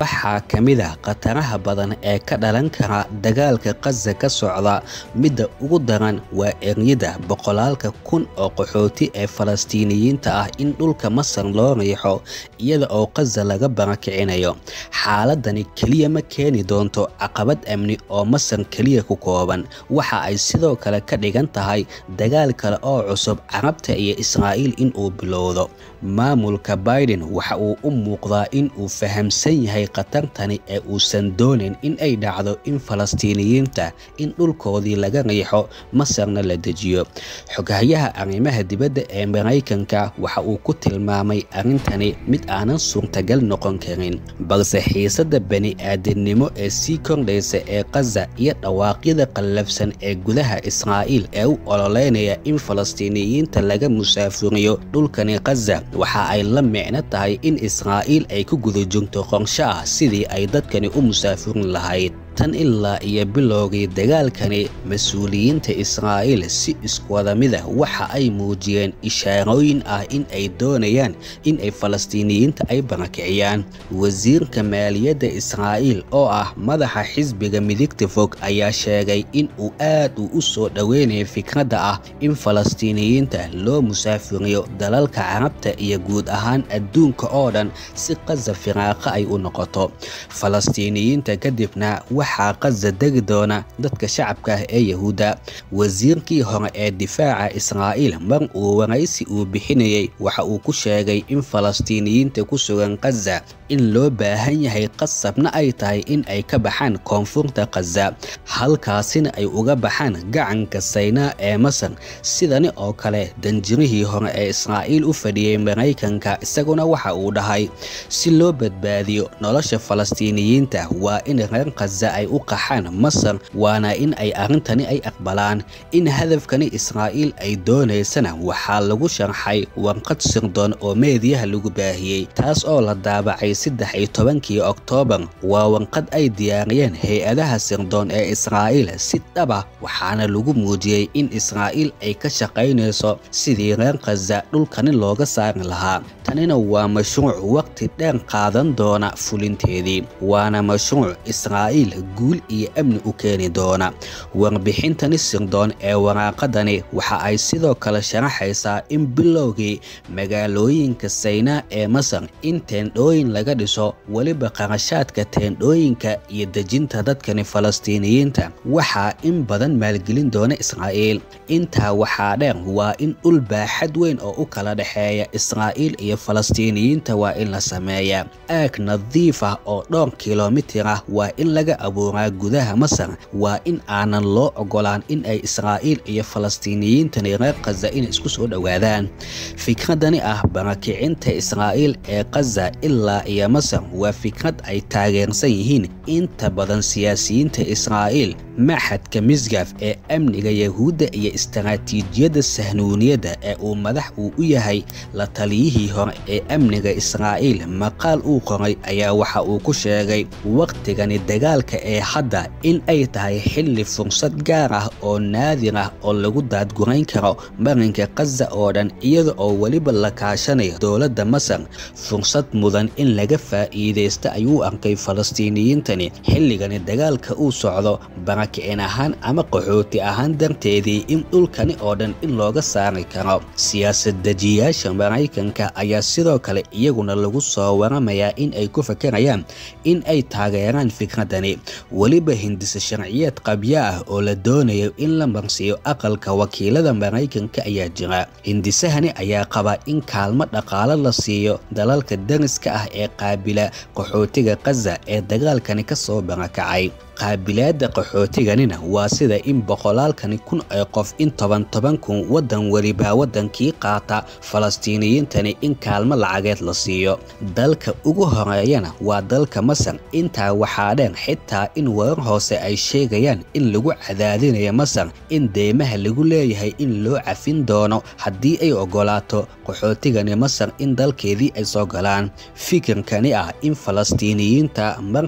waxaa ka mid ah khataraha badan ee ka dhalan kara dagaalka Gaza ka socda midda ugu daran waa eryada boqolaalka kun oo qaxooti ee Falastiiniyiinta ah in dhulka Masar loo riixo iyada oo Gaza laga barakicinayo xaaladani keliya ma keeni doonto caqabad amni oo Masar keliya ku kooban waxa ay sidoo kale ka dhigan tahay dagaal kale oo cusub Carabta iyo Israa'iil in uu bilowdo maamulka Biden waxa uu u muuqdaa in uu fahamsan yahay khatartani ee uusan doonin in ay dhacdo in Falastiiniyiinta in dhulkoodii laga riixo Masarna la dejiyo xoghayaha arrimaha dibadda ee Maraykanka waxa uu ku tilmaamay arrintani mid aanan suurtagal noqon karin balse xiisadda bani-aadamnimo ee sii kordhaysa ee Gaza iyo dhawaaqyada qallafsan ee gudaha Israa'iil ee u ololeynaya in Falastiiniyiinta laga musaafuriyo dhulkani Gaza waxa ay la micno tahay in Israa'iil ay ku guda joogto qorshe ah sidii ay dadkani u musaafurin lahayd tan ilaa iyo bilowgii dagaalkani mas-uuliyiinta Israa'iil si iskuwada mid ah waxa ay muujiyeen ishaarooyin ah in ay doonayaan in ay Falastiiniyiinta ay barakiciyaan wasiirka maaliyadda Israa'iil oo ah madaxa xisbiga midigta fog ayaa sheegay in uu aad u u soo dhoweynayo fikradda ah in Falastiiniyiinta loo musaafuriyo dalalka Carabta iyo guud ahaan adduunka oo dhan si Gaza firaaqa ay u noqoto Falastiiniyiinta kadibna waxaa Gaza degi doona dadka shacabka ah ee Yahuudda wasiirkii hore ee difaaca Israa'iil mar uu waraysi uu bixinayay waxa uu ku sheegay in Falastiiniyiinta ku sugan Gaza in loo baahan yahay qasabna ay tahay in ay ka baxaan koonfurta Gaza halkaasina ay uga baxaan gacanka Saynaa ee Masar sidani oo kale danjirihii hore ee Israa'iil u fadhiyay Maraykanka isaguna waxa uu dhahay si loo badbaadiyo nolosha Falastiiniyiinta waa in reer Gaza ay u qaxaan Masar waana in ay arrintani ay aqbalaan in hadafkani Israa'iil ay doonaysana waxaa lagu sharxay warqad sirdoon oo meediyaha lagu baahiyey taas oo la daabacay saddex iyo tobankii Oktoobar waa warqad ay diyaariyeen hay-adaha sirdoon ee Israa'iil si dhab ah waxaana lagu muujiyey in Israa'iil ay ka shaqaynayso sidii reer Gaza dhulkani looga saari lahaa tanina waa mashruuc waqti dheer qaadan doona fulinteedii waana mashruuc Israa'iil guul iyo amni u keeni doona warbixintani sirdoon ee waraaqadani waxa ay sidoo kale sharaxaysaa in bilowgii magaalooyinka Saynaa ee Masar in teendhooyin laga dhiso weliba qarashaadka teendhooyinka iyo dejinta dadkani Falastiiniyiinta waxaa in badan maalgelin doona Israa'iil intaa waxaa dheer waa in dhul baaxad weyn oo u kala dhexeeya Israa'iil iyo Falastiiniyiinta waa in la sameeyaa aag nadiif ah oo dhowr kiiloomitir ah waa in laga abuuraa gudaha Masar waa in aanan loo ogolaan in ay Israa'iil iyo Falastiiniyiintani reer Gaza inay isku soo dhowaadaan fikradani ah barakicinta Israa'iil ee Gaza ilaa iyo Masar waa fikrad ay taageersan yihiin inta badan siyaasiyiinta Israa'iil maxadka misgaf ee amniga Yahuudda iyo istaraatiijiyadda sahnuuniyadda ee uu madax uu u yahay la taliyihii hore ee amniga Israa'iil maqaal uu qoray ayaa waxa uu ku sheegay waqtigani dagaalka ee hadda in ay tahay xilli fursad gaar ah oo naadir ah oo lagu daadgurayn karo marinka Gaza oo dhan iyada oo weliba la kaashanayo dowladda Masar fursad mudan in laga faa'iideysto ayuu arkay Falastiiniyiintani xilligani dagaalka uu socdo barakicin ahaan ama qaxooti ahaan darteedii in dhulkani oo dhan in looga saari karo siyaasad dejiyaasha Maraykanka ayaa sidoo kale iyaguna lagu soo waramayaa in ay ku fakarayaan in ay taageeraan fikradani weliba hindisa sharciyeed qabyo ah oo la doonayo in la marsiiyo aqalka wakiilada Maraykanka ayaa jira hindisahani ayaa qaba in kaalmo dhaqaale la siiyo dalalka dariska ah ee qaabila qaxootiga Gaza ee dagaalkani ka soo barakacay qaabilaadda qaxootiganina waa sida in boqolaalkani kun ee qof in toban toban kun waddan welibaa waddankii qaata falastiiniyiintani in kaalmo lacageed la siiyo dalka ugu horeeyana waa dalka masar intaa waxaa dheer xitaa in warar hoose ay sheegayaan in lagu cadaadinayo masar in deymaha lagu leeyahay in loo cafin doono haddii ay ogolaato qaxootigani masar in dalkeedii ay soo galaan fikirkani ah in falastiiniyiinta mar kale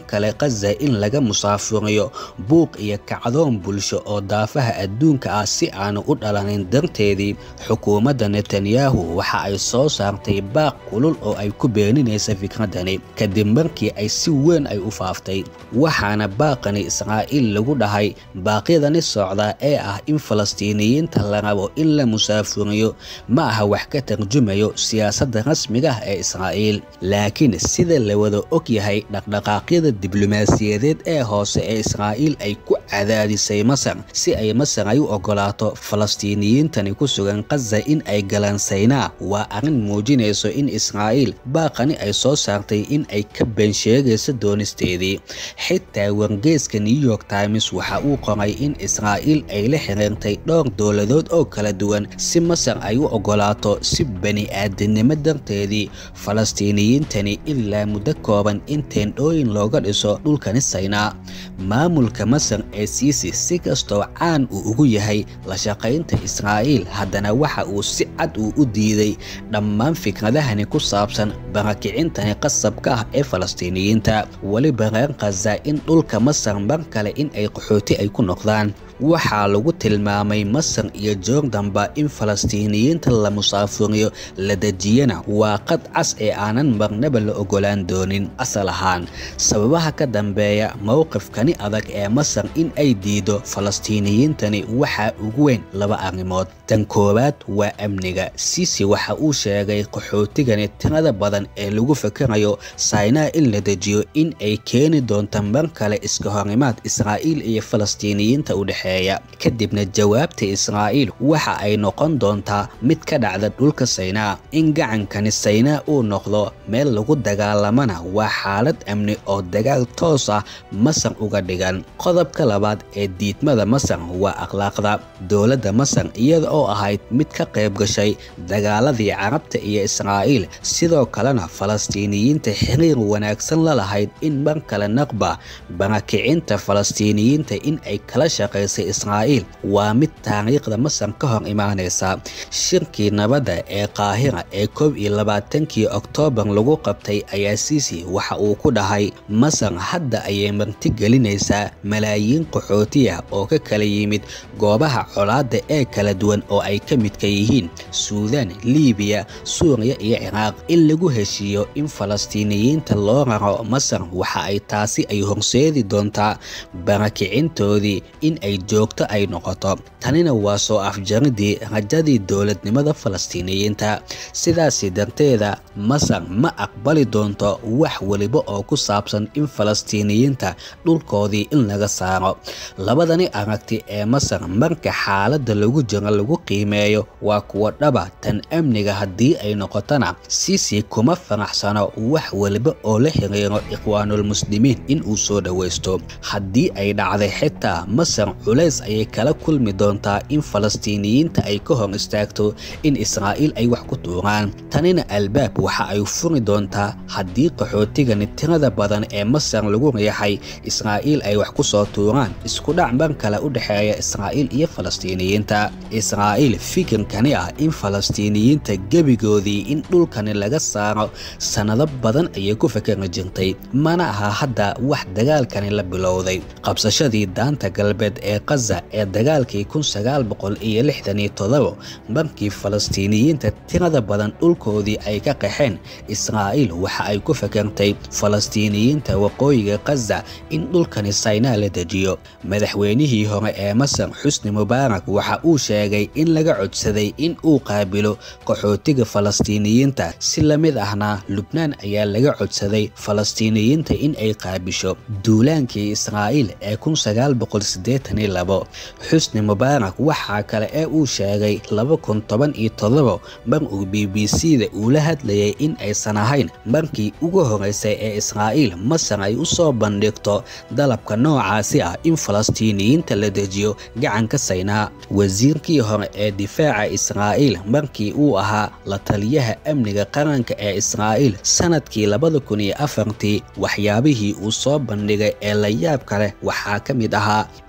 khaza in laga musaafuriyo buuq iyo kacdoon bulsho oo daafaha adduunka ah si aanu u dhalanin darteedii xukuumadda netanyahu waxa ay soo saartay baaq kulul oo ay ku beeninaysa fikradani kadib markii ay si weyn ay u faaftay waxaana baaqani israa'iil lagu dhahay baaqyadani socda ee ah in falastiiniyiinta la rabo in la musaafuriyo ma aha wax ka tarjumayo siyaasadda rasmiga ah ee israa'iil laakiin sida la wada og yahay dhaqdhaqaaqyada diblomaasiyadeed ee hoose ee israa'iil ay ku cadaadisay masar si ay masar ay u ogolaato falastiiniyiintani ku sugan khaza in ay galaan saynaa waa arrin muujinayso in israa'iil baaqani ay soo saartay in ay ka been sheegayso doonisteedii xitaa wargeyska new york times waxa uu qoray in israa'iil ay la xiriirtay dhowr dowladood oo kala duwan si masar ay u ogolaato si bani aadamnimo darteedii falastiiniyiintani ilaa muddo kooban in teendhooyin looga dhiso dhulkani saynaa maamulka masar ee siisi si kastoo caan uu ugu yahay la shaqaynta israa'iil haddana waxa uu si cad uu u diiday dhammaan fikradahani ku saabsan barakicintani qasabka ah ee falastiiniyiinta weliba reer khaza in dhulka masar mar kale in ay qaxooti ay ku noqdaan waxaa lagu tilmaamay masar iyo joordanba in falastiiniyiinta la musaafuriyo la dejiyana waa qad cas ee aanan marnaba la ogolaan doonin asal ahaan sababaha ka dambeeya mowqifkani adag ee masar in ay diido falastiiniyiintani waxaa ugu weyn laba arrimood tan koowaad waa amniga sisi waxa uu sheegay qaxootigani tirada badan ee lagu fakarayo saynaa in la dejiyo in ay keeni doonto mar kale iska horimaad israa'iil iyo falastiiniyiinta u dhexe kadibna jawaabta israa'iil waxa ay noqon doontaa mid ka dhacda dhulka saynaa in gacankani saynaa uu noqdo meel lagu dagaalamana waa xaalad amni oo dagaal toos ah masar uga dhigan qodobka labaad ee diidmada masar waa akhlaaqda dowladda masar iyada oo ahayd mid ka qayb gashay dagaaladii carabta iyo israa'iil sidoo kalena falastiiniyiinta xiriir wanaagsan la lahayd in mar kale naqba barakicinta falastiiniyiinta in ay kala shaqaysay israa'iil waa mid taariikhda masar ka hor imaanaysa shirkii nabadda ee qaahira ee koob iyo labaatankii oktoobar lagu qabtay ayaa siisi waxa uu ku dhahay masar hadda ayay marti gelinaysaa malaayiin qaxootiya oo ka kala yimid goobaha colaadda ee kala duwan oo ay ka midka yihiin suudaan liibiya suuriya iyo ciraaq in lagu heshiiyo in falastiiniyiinta loo raro masar waxa ay taasi ay horseedi doontaa barakicintoodii in ay joogto ay noqoto tanina waa soo afjaridii rajadii dowladnimada falastiiniyiinta sidaasi darteeda masar ma aqbali doonto wax weliba oo ku saabsan in falastiiniyiinta dhulkoodii in laga saaro labadani aragti ee masar marka xaaladda lagu jiro lagu qiimeeyo waa kuwa dhaba tan amniga haddii ay noqotona siisi kuma faraxsano wax weliba oo la xiriiro ikhwaanulmuslimiin in uu soo dhowaysto haddii ay dhacday xitaa masar culays ayay kala kulmi doontaa in falastiiniyiinta ay ka hor istaagto in israa'iil ay wax ku tuuraan tanina albaab waxa ay furi doontaa haddii qaxootigani tirada badan ee masar lagu riixay israa'iil ay wax ku soo tuuraan isku dhac mar kale u dhexeeya israa'iil iyo falastiiniyiinta israa'iil fikirkani ah in falastiiniyiinta gebigoodii in dhulkani laga saaro sannado badan ayay ku fakari jirtay mana aha hadda wax dagaalkani la bilowday qabsashadii daanta galbeed ee kaza ee dagaalkii kun sagaal boqol iyo lixdan iyo todobo markii falastiiniyiinta tirada badan dhulkoodii ay ka qaxeen israa'iil waxa ay ku fakartay falastiiniyiinta waqooyiga kaza in dhulkani saynaa la dejiyo madaxweynihii hore ee masar xusni mubaarak waxa uu sheegay in laga codsaday in uu qaabilo qaxootiga falastiiniyiinta si la mid ahna lubnaan ayaa laga codsaday falastiiniyiinta in ay qaabisho duulaankii israa'iil ee kun sagaal boqol siddeetan iyo labo xusni mubaarak waxaa kale ee uu sheegay laba kun toban iyo todobo mar uu b b c da uula hadlayay in aysan ahayn markii ugu horeysay ee israa'iil masar ay u soo bandhigto dalabka noocaasi ah in falastiiniyiinta la dejiyo gacanka saynaa wasiirkii hore ee difaaca israa'iil markii uu ahaa la taliyaha amniga qaranka ee israa'iil sanadkii labada kun iyo afartii waxyaabihii uu soo bandhigay ee la yaab kale waxaa ka mid ahaa in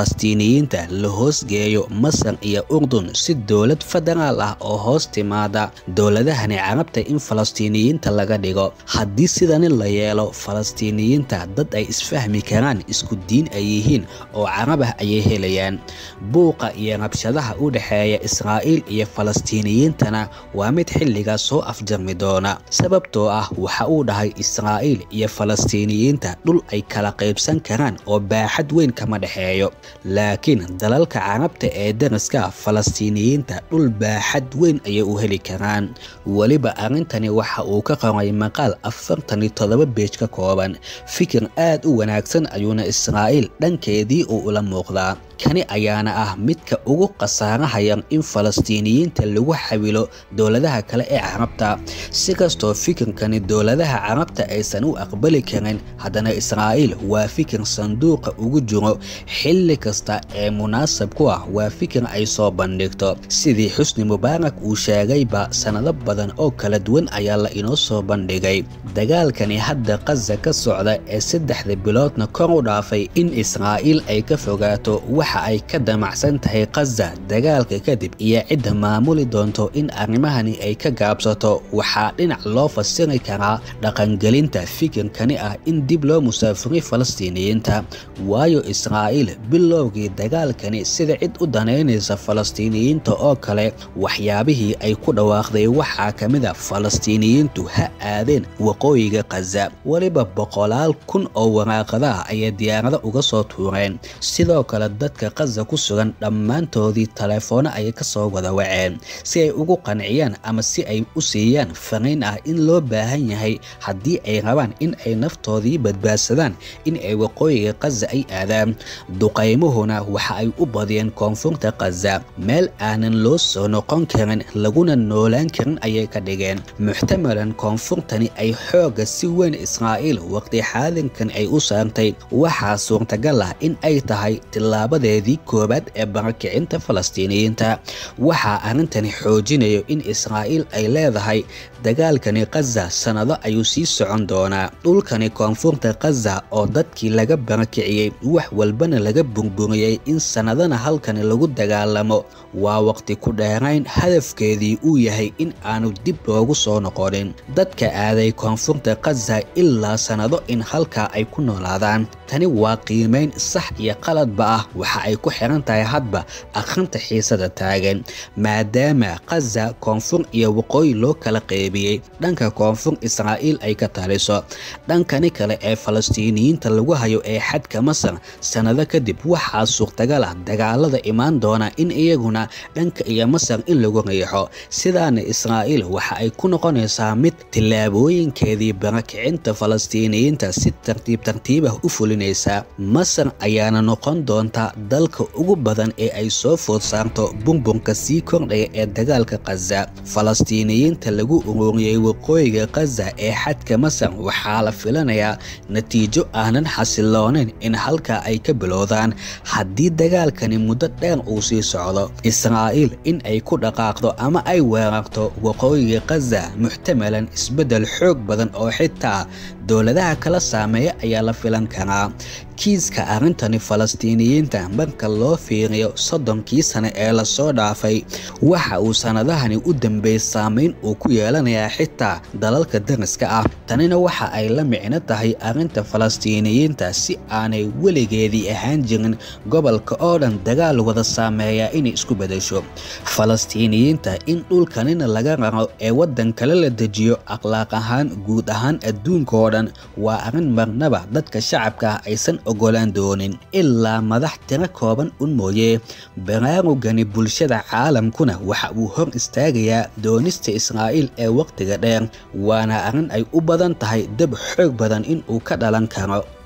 falastiiniyiinta la hoosgeeyo masar iyo urdun si dowlad federaal ah oo hoos timaada dowladahani carabta in falastiiniyiinta laga dhigo haddii sidani la yeelo falastiiniyiinta dad ay isfahmi karaan isku diin ay yihiin oo carab ah ayay helayaan buuqa iyo rabshadaha u dhexeeya israa'iil iyo falastiiniyiintana waa mid xilligaas soo afjarmi doona sababtoo ah waxa uu dhahay israa'iil iyo falastiiniyiinta dhul ay kala qaybsan karaan oo baaxad weyn kama dhexeeyo laakiin dalalka carabta ee daraska falastiiniyiinta dhul baaxad weyn ayay u heli karaan weliba arrintani waxa uu ka qoray maqaal afartan iyo toddoba beej ka kooban fikir aad u wanaagsan ayuuna israa'iil dhankeedii uu ula muuqdaa kani ayaana ah midka ugu khasaarahayan in falastiiniyiinta lagu xawilo dowladaha kale ee carabta si kastoo fikirkani dowladaha carabta aysan u aqbali karin haddana israa'iil waa fikir sanduuqa ugu jiro xilli kasta ee munaasab ku ah waa fikir ay soo bandhigto sidii xusni mubaarak uu sheegayba sannado badan oo kala duwan ayaa la inoo soo bandhigay dagaalkani hadda qaza ka socda ee saddexda biloodna kor u dhaafay in israa'iil ay ka fogaato waxa ay ka damacsan tahay qaza dagaalka kadib iyo cidda maamuli doonto in arrimahani ay ka gaabsato waxaa dhinac loo fasiri karaa dhaqangelinta fikirkani ah in dib loo musaafuriy falastiiniyiinta waayo israa'iil bilowgii dagaalkani sida cid u danaynaysa falastiiniyiinta oo kale waxyaabihii ay ku dhawaaqday waxaa ka mid a falastiiniyiintu ha aadeen waqooyiga qaza weliba boqolaal kun oo waraaqadaha ayay diyaarado uga soo tuureen sidoo kale dadka qaza ku sugan dhammaantoodii taleefoono ayay ka soo wada waceen si ay ugu qanciyaan ama si ay u siiyaan fariin ah in loo baahan yahay haddii ay rabaan in ay naftoodii badbaadsadaan in ay waqooyiga qaza ay aadaan duqaymuhuna waxa ay u badiyeen koonfurta qaza meel aanan loo soo noqon karin laguna noolaan karin ayay ka dhigeen muxtamalan koonfurtani ay xoogga si weyn israa'iil waqti xaalinkan ay u saartay waxaa suurtagal ah in ay tahay tilaabadeedii koowaad ee barakicinta falastiiniyiinta waxaa arrintani xoojinayo in israa'iil ay leedahay dagaalkani qaza sannado ayuu sii socon doonaa dhulkani koonfurta qaza oo dadkii laga barakiciyey wax walbana laga burburiyey in sannadana halkani lagu dagaalamo waa waqti ku dheerayn hadafkeedii uu yahay in aanu dib loogu soo noqonin dadka aaday koonfurta qaza ilaa sannado in halkaa ay ku noolaadaan tani waa qiimayn sax iyo qaladba ah waxa ay ku xiran tahay hadba akhrinta xiisada taagan maadaama qaza koonfur iyo waqooyi loo kala qeybiyey dhanka koonfur israa'iil ay ka taliso dhankani kale ee falastiiniyiinta lagu hayo ee xadka masar sannado kadib waxaa suurtagal ah dagaalada imaan doona in iyaguna dhanka iyo masar in lagu riixo sidaana israa'iil waxa ay ku noqonaysaa mid tillaabooyinkeedii barakicinta falastiiniyiinta si tartiib tartiibah u fulinaysa masar ayaana noqon doonta dalka ugu badan ee ay soo food saarto burburka sii kordhaya ee dagaalka qaza falastiiniyiinta lagu ururiyey waqooyiga qaza ee xadka masar waxaa la filanayaa natiijo aanan xasiloonayn in halkaa ay ka bilowdaan haddii dagaalkani muddo dheer uu sii socdo israa'iil in ay ku dhaqaaqdo ama ay weerarto waqooyiga qaza muxtamalan isbeddel xoog badan oo xitaa dowladaha kala saameeya ayaa la filan karaa kiiska arrintani falastiiniyiinta marka loo fiiriyo soddonkii sane ee lasoo dhaafay waxa uu sannadahani u dambeeyey saameyn uu ku yeelanayaa xitaa dalalka dariska ah tanina waxa ay la micno tahay arrinta falastiiniyiinta si aanay weligeedii ahaan jirin gobolka oo dhan dagaal wada saameeyaa inay isku bedesho falastiiniyiinta in dhulkanina laga raro ee waddan kale la dejiyo akhlaaq ahaan guud ahaan adduunka oo dhan waa arrin marnaba dadka shacabka ah aysan ogolaan doonin ilaa madax tiro kooban un mooye baraarugani bulshada caalamkuna waxa uu hor istaagayaa doonista israa'iil ee wakhtiga dheer waana arrin ay u badan tahay dab xoog badan in uu ka dhalan karo